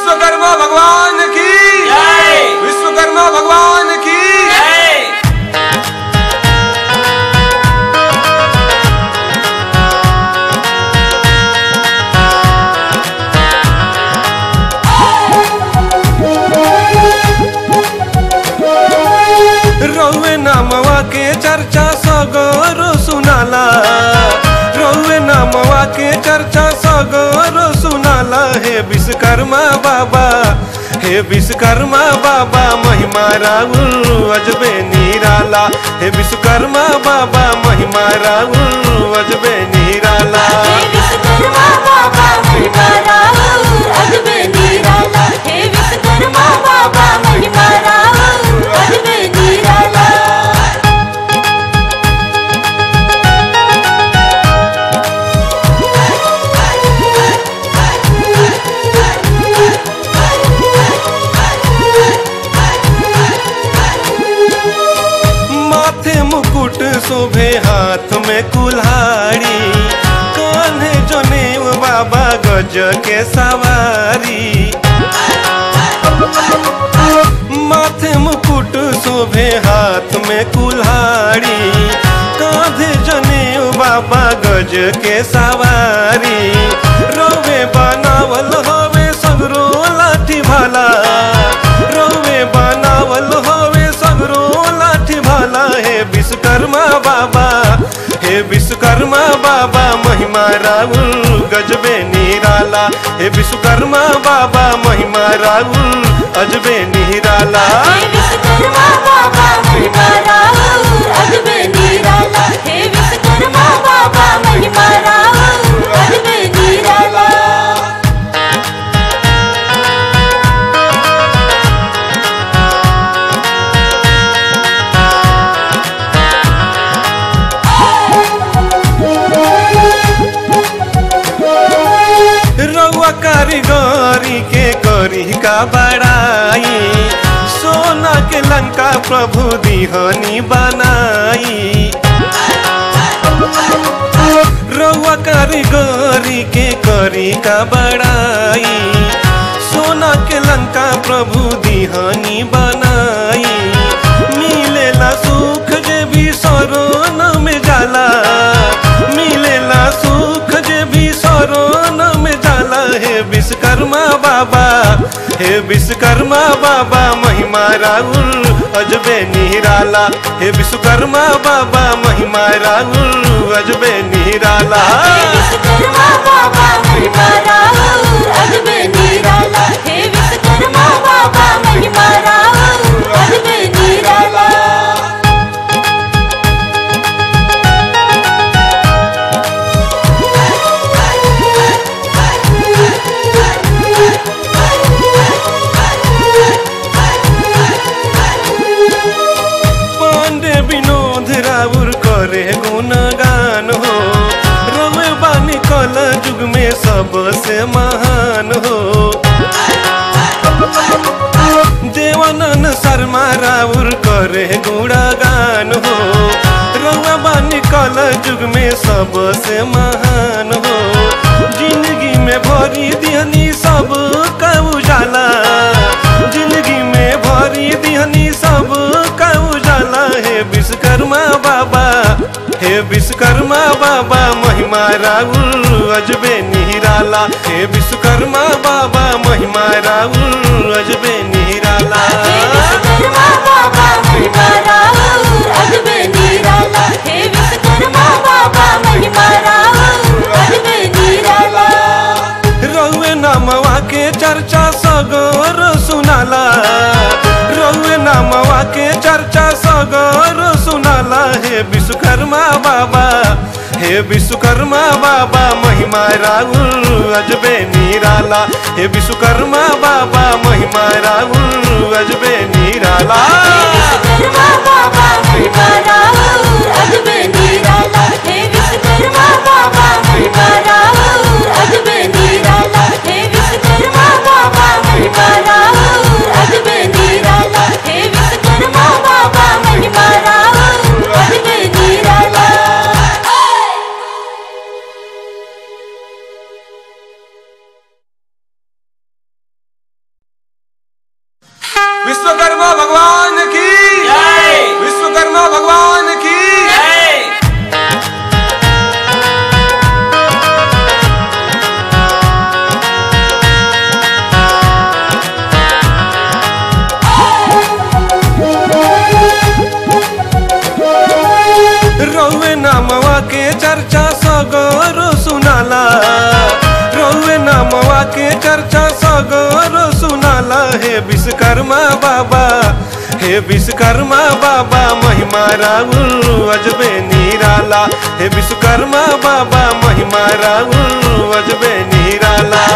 विश्वकर्मा भगवान की जय विश्वकर्मा भगवान की जय रौवे नामवा के चर्चा सगरो सुनाला रौवे नामवा के चर्चा सगरो सुनाला हे विश्वकर्मा बाबा हे विश्वकर्मा बाबा महिमा राउल अजबे निराला हे विश्वकर्मा बाबा महिमा राउल अजबे निराला हे विश्वकर्मा बाबा महिमा राहुल अजबे निराला हे विश्वकर्मा बाबा महिमा राहुल अजबे निराला माथे मुकुट शोभे हाथ में कुल्हाड़ी कान्हे जनेऊ बाबा गज के सवारी माथे मुकुट शोभे हाथ में कुल्हाड़ी कांधे जनेऊ बाबा गज के सवारी रोवे बनावल होवे सगरो लाठी भाला रोवे बनावल होवे सगरो लाठी भाला हे विश्वकर्मा बाबा हे विश्वकर्मा बाबा महिमा राहुल गजबे निराला हे विश्वकर्मा बाबा महिमा राहुल अजबे निराला हे विश्वकर्मा बाबा महिमा राहुल अजबे निराला हे विश्वकर्मा बाबा महिमा राहुल अजबे निराला रउआ कारीगरी के करी का बड़ाई सोना के लंका प्रभु दिहनी बनाई रउआ कारीगरी के करी का बड़ाई सोना के लंका प्रभु दिहनी बनाई मिलेला सुख जे भी सरोन में जाला मिलेला सुख जे भी सरोन में जाला हे विश्वकर्मा बाबा हे विश्वकर्मा बाबा महिमा राहुल अजबे निराला हे विश्वकर्मा बाबा महिमा राहुल अजबे निराला हे विश्वकर्मा बाबा महिमा राहुल अजबे निराला हे विश्वकर्मा बाबा महिमा राहुल अजबे निराला पांडे विनोद राउर करे गुणगान हो रवे बानी कल युग में सबसे महान हो देवानंद शर्मा राउर करे गुणगान हो रवा बानी कल युग में सबसे महान हो जिंदगी में भरी दिहनी सब का उजाला जिंदगी में भरी दिहनी सब का उजाला हे विश्वकर्मा बाबा हे विश्वकर्मा बाबा महिमा राहुल अजबे निराला हे विश्वकर्मा बाबा महिमा राहुल अजबे निराला हे विश्वकर्मा बाबा महिमा राहुल अजबे निराला हे विश्वकर्मा बाबा महिमा राहुल अजबे निराला रउए नामवा के चर्चा सगोर सुनाला रउए नामवा के चर्चा सगोर सुनाला हे विश्वकर्मा बाबा हे विश्वकर्मा बाबा महिमा राहुल अजबे निराला हे विश्वकर्मा बाबा महिमा राहुल अजबे निराला हे विश्वकर्मा बाबा महिमा राहुल अजबे निराला हे विश्वकर्मा बाबा महिमा राहुल अजबे निराला हे विश्वकर्मा बाबा महिमा राहुल अजबे निराला हे विश्वकर्मा बाबा महिमा राहुल अजबे निराला विश्वकर्मा भगवान की जय विश्वकर्मा भगवान की जय रौवे नामवा के चर्चा सगरो सुनाला रौवे नामवा के चर्चा सगरो सुनाला हे विश्वकर्मा बाबा हे विश्वकर्मा बाबा महिमा राउल अजबे निराला हे विश्वकर्मा बाबा महिमा राउल अजबे निराला